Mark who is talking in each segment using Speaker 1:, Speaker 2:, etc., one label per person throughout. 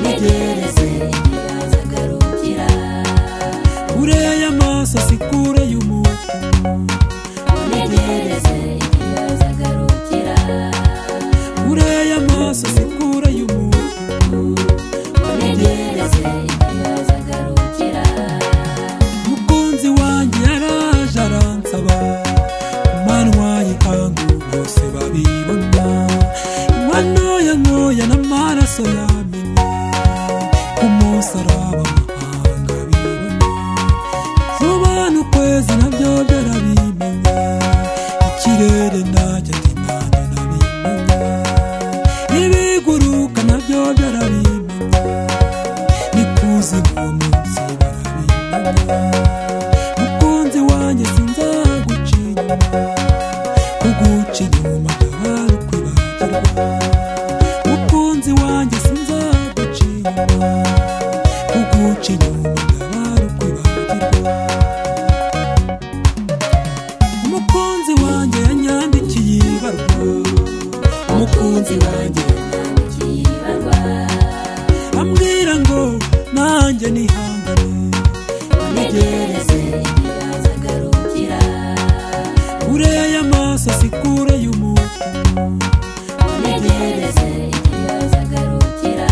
Speaker 1: nitegereze azagarukira
Speaker 2: kure y'amaso si kure y'umuntu
Speaker 1: nitegereze azagarukira
Speaker 2: kure y'amaso si kure y'umuntu
Speaker 1: nitegereze azagarukira
Speaker 2: umukunzi wanjye yaraje aransaba kumanywa y'ihangu bose babibona inywa ntoya ntoya n'amaraso yamennye ku musaraba amahanga bibona vuba n'ukwezi nabyo byarabimenya ikirere nacyo ati nanjye nabimenya ibiguruka nabyo byarabimenya n'ikuzimu munsi barabimenya mukunzi wanjye sinzaguca inyuma kuguca inyuma ndabara ukwibagirwa mukunzi wanjye sinzaguca inyuma kuguca inyuma ndabara ukwibagirwa umukunzi wanjye yanyandikiye ibarwa umukunzi wanjye
Speaker 1: yanyandikiye ibarwa
Speaker 2: ambwira ngo nanjye nihangane
Speaker 1: nitegereze azagarukira
Speaker 2: kure y'amaso si kure y'umuntu
Speaker 1: nitegereze azagarukira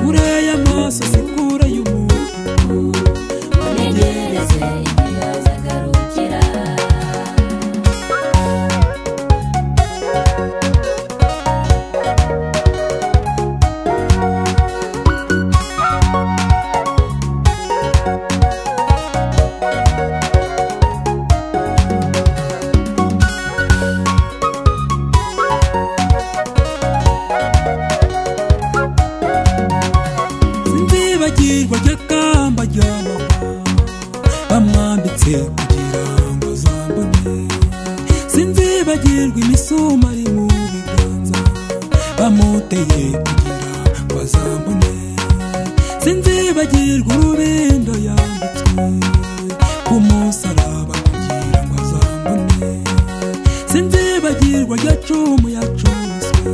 Speaker 2: kure y'amaso si kure y'umuntu
Speaker 1: nitegereze azagarukira
Speaker 2: sinzibagirwa ry'akamba rya mama bamwambitse kugira ngo azambone sinzibagirwa imisuma ari mu biganza bamuteye kugira ngo azambone sinzibagirwa urubindo yambitswe ku musaraba kugira ngo azambone sinzibagirwa rya cumu yacumitswe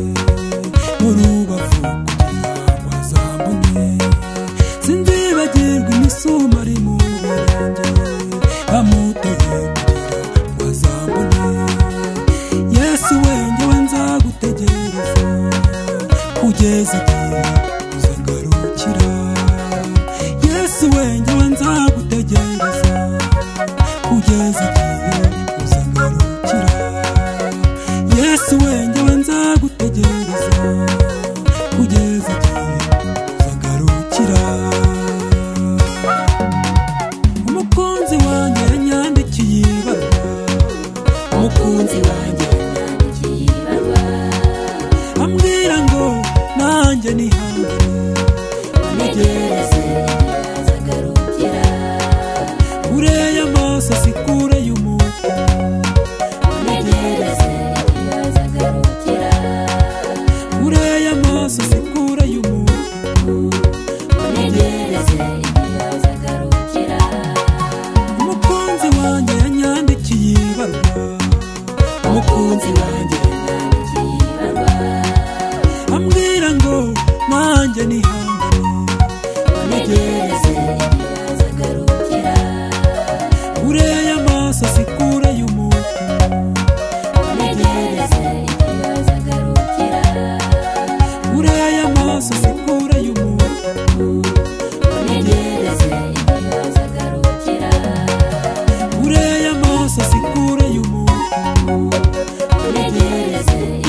Speaker 2: mu rubavu kugira ngo azambone sinzibagirwa imisuma ari mu birenge bamuteye kugira ngo azambone yesu wengewe nzagutegereza kugeza igihe uzagarukira yesu wengewe nzagutegereza kugeza igihe uzagarukira yesu wengewe nzagutegereza kugeza igihe uzagarukira umukunzi wanjye yanyandikiye ibaruwa umukunzi wanjye
Speaker 1: yanyandikiye ibarwa
Speaker 2: ambwira ngo nanjye nihangane
Speaker 1: nitegereze azagarukira
Speaker 2: kure y'amaso si kure y'umuntu
Speaker 1: nitegereze azagarukira
Speaker 2: kure y'amaso si kure y'umuntu
Speaker 1: nitegereze azagarukira
Speaker 2: umukunzi wanjye yanyandikiye ibaruwa
Speaker 1: umukunzi wanjye yanyandikiye ibarwa
Speaker 2: ambwira ngo nanjye nihangane
Speaker 1: nitegereze azagarukira
Speaker 2: kure y'amaso si kure y'umuntu
Speaker 1: nitegereze azagarukira
Speaker 2: kure y'amaso si kure y'umuntu
Speaker 1: nitegereze azagarukira
Speaker 2: kure y'amaso si kure y'umuntu
Speaker 1: nitegereze